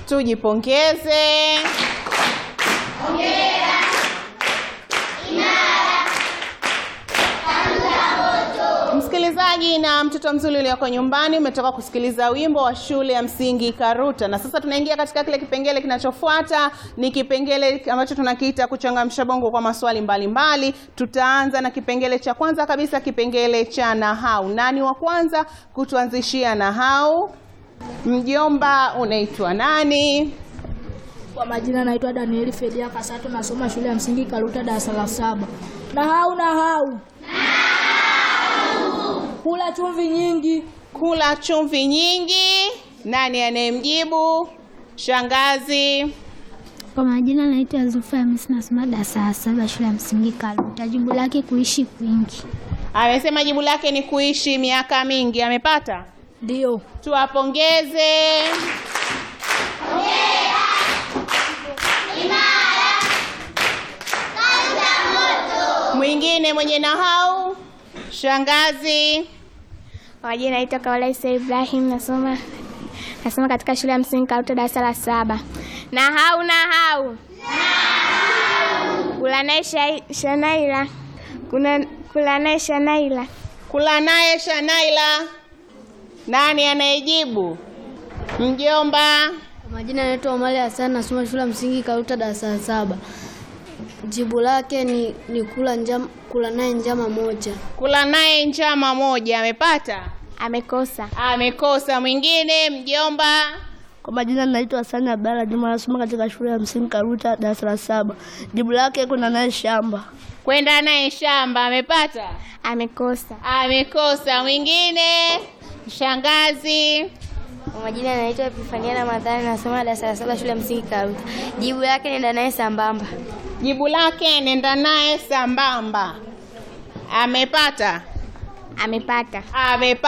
Tujipongeze. Msikilizaji na mtoto mzuri ulioko nyumbani, umetoka kusikiliza wimbo wa shule ya msingi Karuta, na sasa tunaingia katika kile kipengele kinachofuata. Ni kipengele ambacho tunakiita kuchangamsha bongo kwa maswali mbalimbali mbali. Tutaanza na kipengele cha kwanza kabisa, kipengele cha nahau. Nani wa kwanza kutuanzishia nahau? Mjomba, unaitwa nani? Kwa majina naitwa Danieli Fedia Kasato, nasoma shule ya msingi Karuta darasa la saba. Nahau nahau, kula chumvi nyingi. Kula chumvi nyingi. Nani anayemjibu? Shangazi. Kwa majina naitwa Zulfa Hamisi, nasoma darasa la saba shule ya msingi Karuta. Jibu lake kuishi kwingi. Amesema jibu lake ni kuishi miaka mingi. Amepata? Ndio. Tuwapongeze. Mwingine mwenye nahau? Shangazi. Kwa majina naitwa Kaola Isa Ibrahim, nasoma nasoma katika shule ya msingi Karuta darasa la saba. Nahau nahau, kula naye shai- Shanaila, kuna kula naye Shanaila. Kula naye Shanaila. Nani anayejibu? Mjomba. Kwa majina naitwa Omari Hassan nasoma shule ya msingi Karuta darasa la saba. Jibu lake ni, ni kula njama, kula naye njama moja. Kula naye njama moja. Amepata? Amekosa. Amekosa. Mwingine mjomba. Kwa majina naitwa Hasani Abdalla Juma, nasoma katika shule ya msingi Karuta darasa la saba. Jibu lake kuna naye shamba. Kwenda naye shamba. Amepata? Amekosa. Amekosa. Mwingine shangazi. Kwa majina naitwa Epifania Ramadhani nasoma darasa la saba shule ya msingi Karuta. Jibu lake nenda naye sambamba. Jibu lake nenda naye sambamba. Amepata? Amepata. Amepata.